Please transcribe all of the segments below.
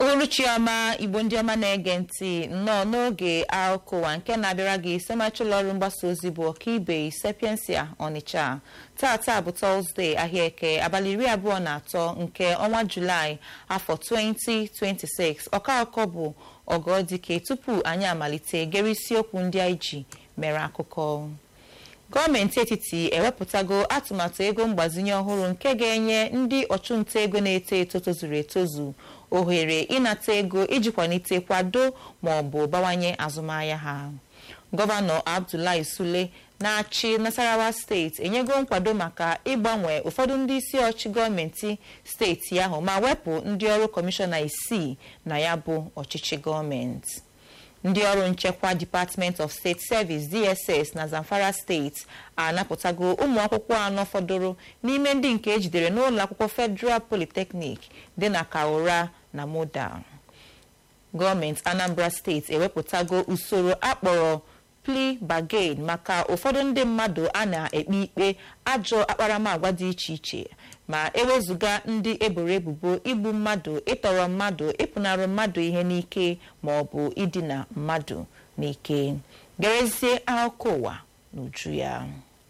uhuruchi ọma igbo ndị ọma na-ege ntị nnọọ n'oge akụkọ ụwa nke na-abịara gị semachi ụlọ ọrụ mgbasa ozi bụ ọkaibe sapiensia ọnịcha tata bụ tọzdee ahịa eke abalị iri abụọ na atọ nke ọnwa julaị afọ 2026 ọka akụkọ bụ ọgọdike tupu anyị amalite gere isiokwu ndị anyị ji mere akụkọ gọọmenti etiti ewepụtago atụmatụ ego mgbazinye ọhụrụ nke ga-enye ndị ọchụnta ego na-eto eto tozuru etozu ohere ịnata ego iji kwalite kwado ma ọ bụ bawanye azụmahịa ha gọvanọ abdullahi sule na-achị nasarawa steeti enyego nkwado maka ịgbanwe ụfọdụ ndị isi ọchị gọọmenti steeti ahụ ma wepụ ndị ọrụ kọmishọna isii na ya bụ ọchịchị gọọmenti ndị ọrụ nchekwa department of state service dss na zamfara steeti anapụtago ụmụ akwụkwọ anọ fọdụrụ n'ime ndị nke ejidere n'ụlọ akwụkwọ federal polytechnic dị na kaura na moda gọọmenti anambra steeti ewepụtago usoro akpọrọ plea bargain maka ụfọdụ ndị mmadụ a na-ekpe ikpe ajọ akparamagwa dị iche iche ma ewezụga ndị eboro ebubo igbu mmadụ ịtọrọ mmadụ ịpụnarụ mmadụ ihe n'ike ma ọ bụ idina mmadụ n'ike gerezie akụkọ ụwa n'uju ya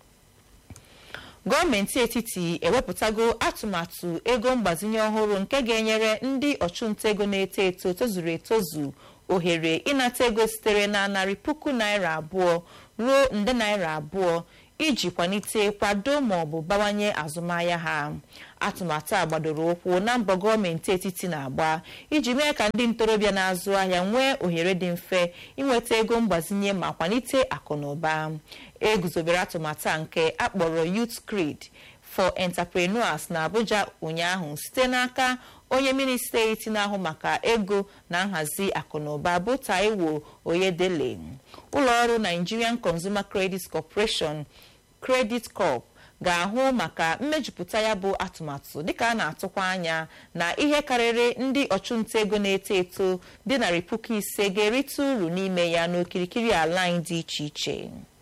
gọọmenti etiti ewepụtago atụmatụ ego mgbazinye ọhụrụ nke ga-enyere ndị ọchụnta ego na-eto eto tozuru etozu ohere ịnata ego sitere na narị puku naira abụọ ruo nde naira abụọ iji kwalite kwado ma ọ bụ bawanye azụmahịa ha atụmatụ a gbadoro ụkwụ na mbọ gọọmenti etiti na-agba iji mee ka ndị ntorobịa na-azụ ahịa nwee ohere dị mfe inweta ego mgbazinye ma kwalite akụ na ụba eguzobere atụmatụ a nke akpọrọ youth creed for entrepreneurs na abuja ụnyaahụ site n'aka onye minista eti na-ahụ maka ego na nhazi akụnụba bụ taiwo oyedele ụlọọrụ nigerian consumer credit corporation credit corp ga-ahụ maka mmejupụta ya bụ atụmatụ dịka a na-atụkwa anya na ihe karịrị ndị ọchụnta ego na-eto eto dị narị puku ise ga-erite uru n'ime ya n'okirikiri ala anyị dị iche iche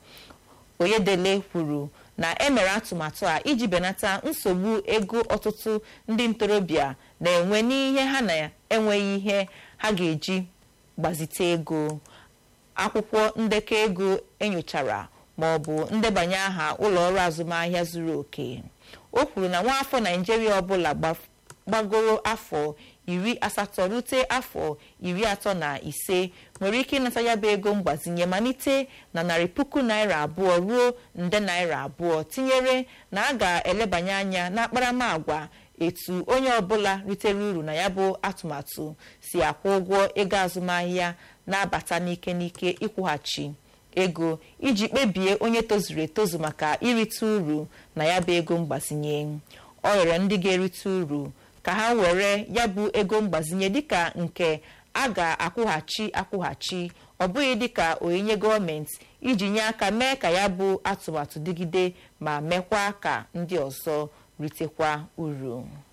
oyedele kwuru na emere atụmatụ a iji benata nsogbu ego ọtụtụ ndị ntorobịa na-enwe n'ihe ha na-enweghị ihe ha ga-eji gbazite ego akwụkwọ ndekọ ego enyochara ma ọ bụ ndebanye aha ụlọ ọrụ azụmahịa zuru oke o kwuru na nwaafọ naijiria ọbụla gbagoro afọ iri asatọ rute afọ iri atọ na ise nwere ike ịnata ya bụ ego mgbazinye malite na narị puku naira abụọ ruo nde naira abụọ tinyere na a ga-elebanye anya n'akparamagwa etu onye ọbụla ritere uru na ya bụ atụmatụ si akwụ ụgwọ ego azụmahịa na-abata n'ike n'ike ịkwụghachi ego iji kpebie onye tozuru etozu maka irite uru na ya bụ ego mgbazinye ọ rịọrọ ndị ga-erite uru ka ha were ya bụ ego mgbazinye dịka nke a ga-akwụghachi akwụghachi ọ bụghị dịka onyinye gọọmenti iji nye aka mee ka ya bụ atụmatụ dịgide ma mekwa ka ndị ọzọ ritekwa uru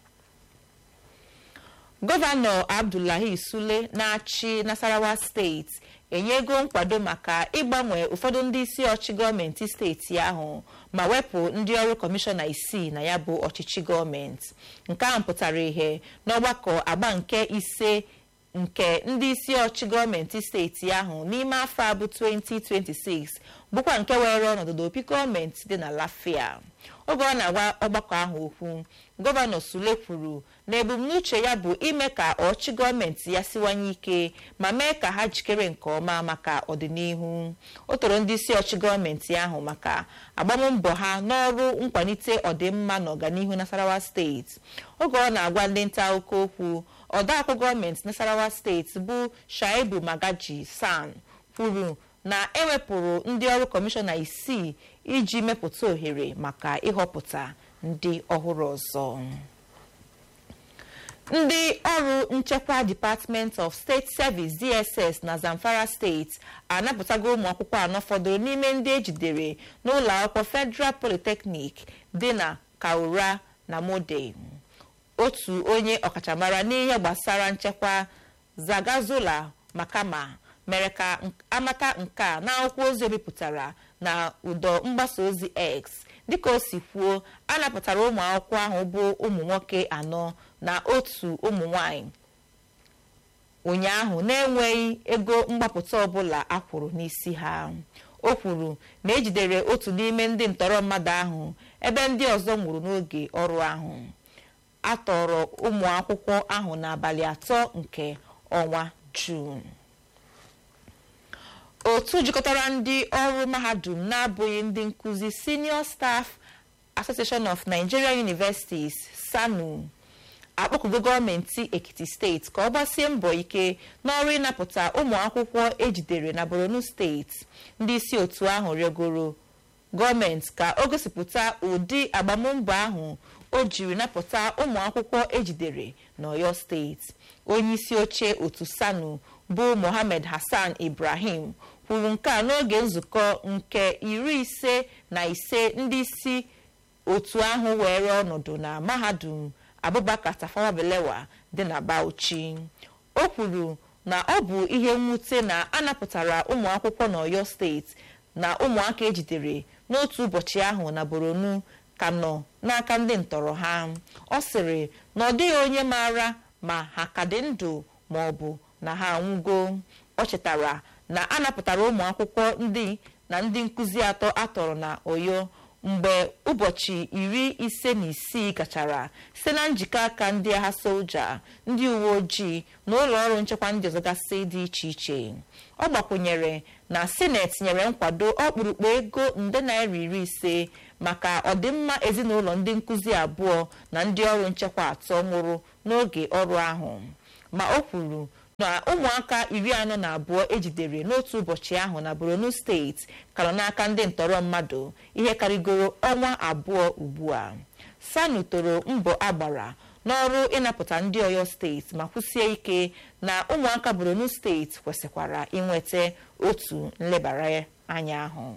gọvanọ abdullahi sule na-achị nasarawa steeti enyego nkwado maka ịgbanwe ụfọdụ ndị isi ọchị gọọmenti steeti ahụ ma wepụ ndị ọrụ kọmishọna isii na ya bụ ọchịchị gọọmenti nke ahụ pụtara ihe n'ọgbakọ agba nke ise nke ndị isi ọchị gọọmenti steeti ahụ n'ime afọ abụ 2026 bụkwa nke were ọnọdụ n'opi gọọmenti dị na lafia oge ọ na-agwa ọgbakọ ahụ okwu gọvanọ sule kwuru na ebumnuche ya bụ ime ka ọchị gọọmenti ya siwanye ike ma mee ka ha jikere nke ọma maka ọdịnihu o toro ndị isi ọchị gọọmenti ahụ maka agbammbọ ha n'ọrụ nkwalite ọdịmma na ọganihu nasarawa steeti oge ọ na-agwa ndị nta akụkọ okwu ọdaakwụ gọọmenti nasarawa steeti bụ shaibu magaji san kwuru na ewepụrụ ndị ọrụ kọmishọna isii iji mepụta ohere maka ịhọpụta ndị ọhụrụ ọzọ ndị ọrụ nchekwa department of state service dss na zamfara steeti anapụtago ụmụ akwụkwọ anọ fọdụrụ n'ime ndị ejidere n'ụlọ akwụkwọ federal polytechnic dị na kaura na mode otu onye ọkachamara n'ihe gbasara nchekwa zagazula makama mere ka amata nke a n'akwụkwọ ozi ebipụtara na ụdọ mgbasa ozi x dịka o si kwuo a napụtara ụmụ akwụkwọ ahụ bụ ụmụ nwoke anọ na otu ụmụ nwanyị ụnyaahụ na-enweghị ego mgbapụta ọbụla akwụrụ n'isi ha o kwuru na ejidere otu n'ime ndị ntọrọ mmadụ ahụ ebe ndị ọzọ nwụrụ n'oge ọrụ ahụ a tọrọ ụmụ akwụkwọ ahụ n'abalị atọ nke ọnwa juun otu jikọtara ndị ọrụ mahadum na-abụghị ndị nkụzi senior staff association of nigerian universities sanu akpọkugo gọọmenti ekiti steeti ka ọ gbasie mbọ ike n'ọrụ ịnapụta ụmụ akwụkwọ ejidere na borno steeti ndị isi otu ahụ rịọgoro gọọmenti ka o gosipụta ụdị agbammbọ ahụ o jiri napụta ụmụ akwụkwọ ejidere n'ọyọ steeti onye isi oche otu sanu bụ mohammed hassan ibrahim kwuru nke a n'oge nzukọ nke iri ise na ise ndị isi otu ahụ were ọnọdụ na mahadum abubakar tafawa balewa dị na bauchi o kwuru na ọ bụ ihe mwute na a napụtara ụmụ akwụkwọ n'ọyọ steeti na ụmụaka ejidere n'otu ụbọchị ahụ na boronu ka nọ n'aka ndị ntọrọ ha ọ sịrị na ọ dịghị onye maara ma ha ka dị ndụ ma ọ bụ na ha anwụgo ọ chetara na a napụtara ụmụ akwụkwọ ndị na ndị nkụzi atọ atọrọ na oyo mgbe ụbọchị iri ise na isii gachara site na njikọ aka ndị agha soja ndị uwe ojii na ụlọ ọrụ nchekwa ndị ọzọ gasị dị iche iche ọ gbakwunyere na sineti nyere nkwado ọkpụrụkpụ ego nde naira iri ise maka ọdịmma ezinụlọ ndị nkụzi abụọ na ndị ọrụ nchekwa atọ nwụrụ n'oge ọrụ ahụ ma o kwuru na ụmụaka iri anọ na abụọ ejidere n'otu ụbọchị ahụ na borno steeti ka nọ n'aka ndị ntọrọ mmadụ ihe karịgoro ọnwa abụọ ugbu a sanu toro mbọ agbara n'ọrụ ịnapụta ndị ọyọ steeti ma kwụsie ike na ụmụaka borno steeti kwesịkwara inweta otu nlebara anya ahụ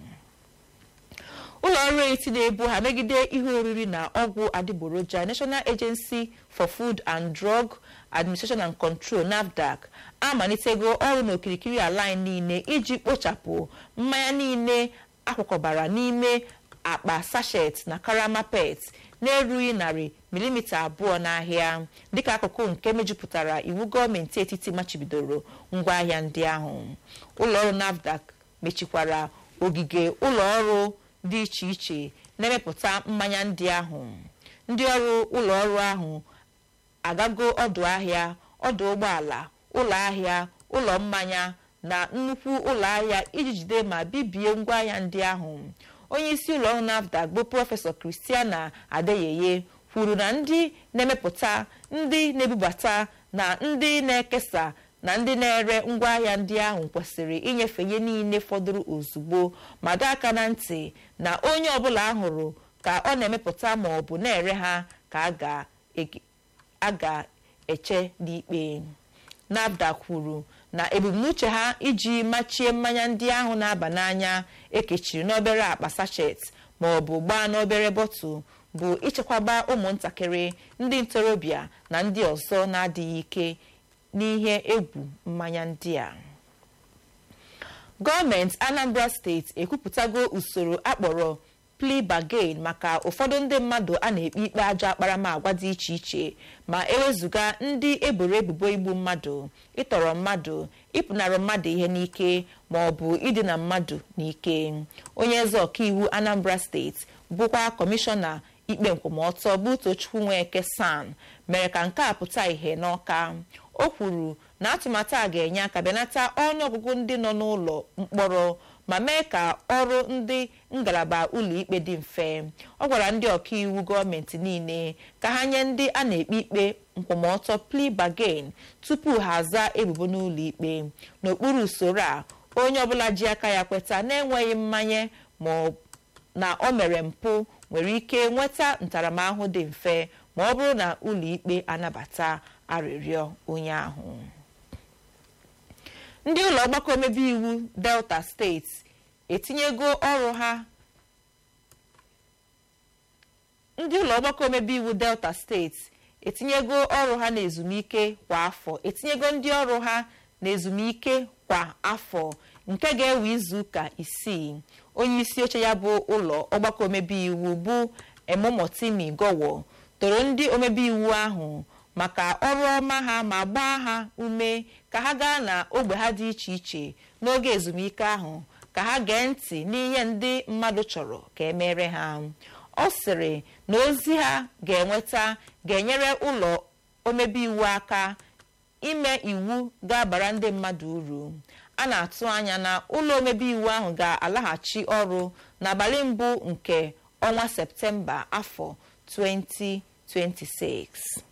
ụlọ ọrụ eti na-ebu ha megide ihe oriri na ọgwụ adịgboroja national agency for food and drug administration and control nafdac amalitego ọrụ n'okirikiri ala anyị niile iji kpochapụ mmanya niile akwakọbara n'ime akpa sachet na karama pet na-erughị narị milimita abụọ n'ahịa dịka akụkụ nke mejupụtara iwu gọọmenti etiti machibidoro ngwaahịa ndị ahụ ụlọọrụ nafdac mechikwara ogige ụlọ ọrụ dị iche iche na-emepụta mmanya ndị ahụ ndị ọrụ ụlọ ọrụ ahụ agago ọdụ ahịa ọdụ ụgbọala ụlọ ahịa ụlọ mmanya na nnukwu ụlọ ahịa iji jide ma bibie ngwaahịa ndị ahụ onye isi ụlọ ọrụ nafdac bụ prọfesọ kristiana adeyeye kwuru na ndị na-emepụta ndị na-ebubata na ndị na-ekesa na ndị na-ere ngwaahịa ndị ahụ kwesịrị inyefe ihe niile fọdụrụ ozugbo ma dọọ aka na ntị na onye ọbụla ahụrụ ka ọ na-emepụta ma ọ bụ na-ere ha ka a ga-eche n'ikpe nafdac kwuru na ebumnuche ha iji machie mmanya ndị ahụ na-aba n'anya ekechiri n'obere akpa sachet ma ọ bụ gbaa n'obere bọtụl bụ ichekwaba ụmụntakịrị ndị ntorobịa na ndị ọzọ na-adịghị ike n'ihe egwu mmanya ndị a gọọmenti anambra steeti ekwupụtago usoro akpọrọ plea bargain maka ụfọdụ ndị mmadụ a na-ekpe ikpe ajọ akparamagwa dị iche iche ma ewezụga ndị eboro ebubo igbu mmadụ ịtọrọ mmadụ ịpụnara mmadụ ihe n'ike ma ọ bụ idina mmadụ n'ike onye eze ọkaiwu anambra steeti bụkwa kọmishọna ikpe nkwụmọtọ bụ tochukwu nweke san mere ka nke a pụta ìhè n'ọka o kwuru na atụmatụ a ga-enye aka benata ọnụọgụgụ ndị nọ n'ụlọ mkpọrọ ma mee ka ọrụ ndị ngalaba ụlọikpe dị mfe ọ gwara ndị ọkaiwu gọọmenti niile ka ha nye ndị a na-ekpe ikpe nkwụmọtọ plea bargain tupu ha zaa ebubo n'ụlọ ikpe n'okpuru usoro a onye ọbụla ji aka ya kweta na-enweghị mmanye ma na o mere mpụ nwere ike nweta ntaramahụhụ dị mfe ma ọ bụrụ na ụlọikpe anabata arịrịọ onye ahụ ndị ụlọ ọgbakọ omebe iwu delta steeti etinyego ọrụ ha ndị ụlọ ọgbakọ omebe iwu delta steeti etinyego ọrụ ha na ezumike kwa afọ etinyego ndị ọrụ ha na ezumike kwa afọ nke ga-ewe izu ụka isii onye isi oche ya bụ ụlọ ọgbakọ omebe iwu bụ emomotimi gowo toro ndị omebe iwu ahụ maka ọrụ ọma ha ma gbaa ha ume ka ha gaa na ogbe ha dị iche iche n'oge ezumike ahụ ka ha gee ntị n'ihe ndị mmadụ chọrọ ka emere ha ọ sịrị na ozi ha ga-enweta ga-enyere ụlọ omebe iwu aka ime iwu ga-abara ndị mmadụ uru a na-atụ anya na ụlọ omebe iwu ahụ ga-alaghachi ọrụ n'abalị mbụ nke ọnwa septemba afọ 2026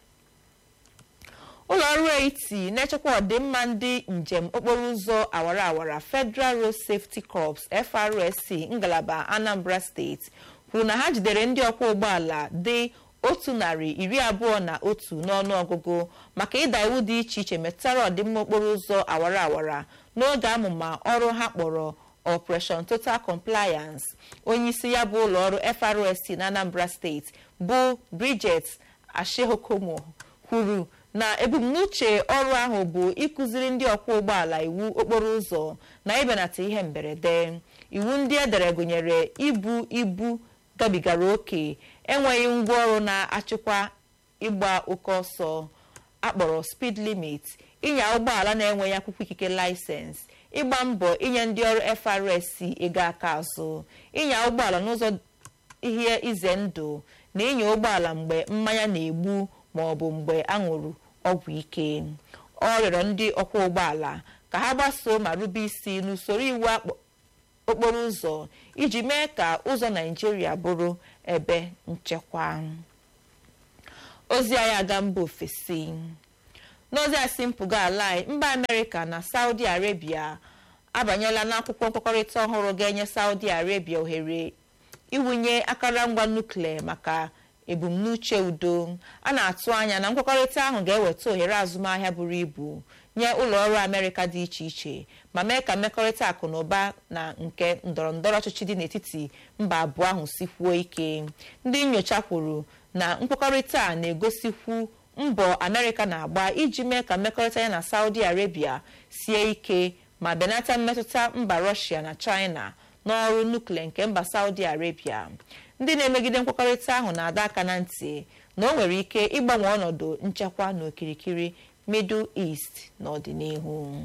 ụlọ ọrụ eti na-echekwa ọdịmma ndị njem okporo ụzọ awara awara federal road safety corps FRSC ngalaba anambra steeti kwuru na ha jidere ndị ọkwọ ụgbọala dị otu narị iri abụọ na otu n'ọnụ ọgụgụ maka ịda iwu dị iche iche metụtara ọdịmma okporo ụzọ awara awara n'oge amụma ọrụ ha kpọrọ operation total compliance onyeisi ya bụ ụlọ ọrụ FRSC na anambra steeti bụ bridget ashehokomo kwuru na ebumnuche ọrụ ahụ bụ ịkụziri ndị ọkwọ ụgbọala iwu okporo ụzọ na ịbenata ihe mberede iwu ndị edere gụnyere ibu ibu gabigara oke enweghị ngwaọrụ na-achịkwa ịgba oke ọsọ akpọrọ speed limit ịnya ụgbọala na-enweghị akwụkwọ ikike laịsensị ịgba mbọ inye ndị ọrụ FRSC ego aka azụ ịnya ụgbọala n'ụzọ ihe ize ndụ na ịnya ụgbọala mgbe mmanya na-egbu ma ọ bụ mgbe aṅụrụ ọgwụ ike ọ rịọrọ ndị ọkwọ ụgbọala ka ha gbasoo ma rube isi n'usoro iwu okporo ụzọ iji mee ka ụzọ naijiria bụrụ ebe nchekwa ozi anyị aga mba ofesi n'ozi asị mpụga ala mba amerịka na saudi arabia abanyela n'akwụkwọ nkwekọrịta ọhụrụ ga-enye saudi arabia ohere iwunye akụrụngwa nuklia maka ebumnuche udo a na-atụ anya na nkwekọrịta ahụ ga-eweta ohere azụmahịa buru ibu nye ụlọ ọrụ amerịka dị iche iche ma mee ka mmekọrịta akụ na ụba na nke ndọrọ ndọrọ ọchịchị dị n'etiti mba abụọ ahụ sikwuo ike ndị nyocha kwuru na nkwekọrịta a na-egosikwu mbọ amerịka na-agba iji mee ka mmekọrịta ya na saudi arabia sie ike ma benata mmetụta mba rọshia na china n'ọrụ nuklia nke mba saudi arabia ndị na-emegide nkwekọrịta ahụ na-ada aka na ntị na o nwere ike ịgbanwe ọnọdụ nchekwa n'okirikiri middle east n'ọdịnihu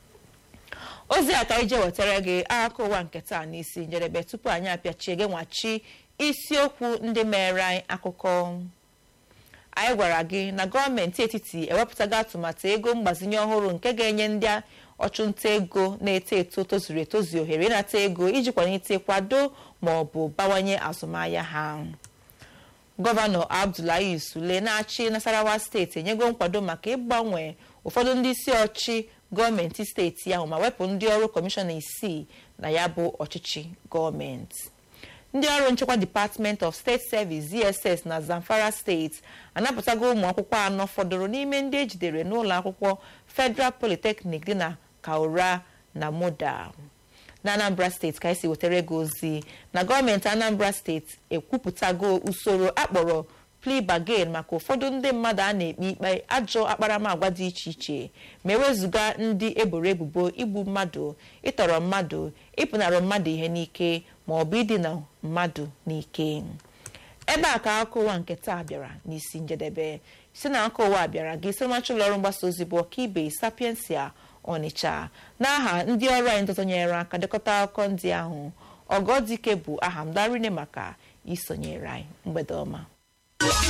ozi a ka ije wetara gị akụkọ ụwa nke taa n'isi njedebe tupu anyị apịachie gị nwachi isiokwu ndị mere anyị akụkọ anyị gwara gị na gọọmenti etiti ewepụtago atụmatụ ego mgbazinye ọhụrụ nke ga-enye ndị ọchụnta ego na-eto eto tozuru etozu ohere ịnata ego iji kwalite kwado ma ọ bụ bawanye azụmahịa ha gọvanọ abdullahi sule na-achị nasarawa steeti enyego nkwado maka ịgbanwe ụfọdụ ndị isi ọchị gọọmenti steeti ahụ ma wepụ ndị ọrụ kọmishọna isii na ya bụ ọchịchị gọọmenti ndị ọrụ nchekwa department of state service dss na zamfara steeti anapụtago ụmụ akwụkwọ anọ fọdụrụ n'ime ndị ejidere n'ụlọ akwụkwọ federal polytechnic dị na kaura na moda na anambra steeti ka esi wetara gị ozi na gọọmenti anambra steeti ekwupụtago usoro akpọrọ plea bargain maka ụfọdụ ndị mmadụ a na-ekpe ikpe ajọ akparamagwa dị iche iche ma ewezụga ndị eboro ebubo igbu mmadụ ịtọrọ mmadụ ịpụnara mmadụ ihe n'ike ma ọ bụ idina mmadụ n'ike ebe a ka akụkọ ụwa nke taa bịara n'isi njedebe si na akụkọ ụwa bịara gị sirmachi ụlọọrụ mgbasa ozi bụ ọkaibe sapiensia ọnịcha n'aha ndị ọrụ anyị ndọtọnyere aka dekọta akụkọ ndị ahụ ọgọdike bụ aha m darine maka isonyere anyị mgbede ọma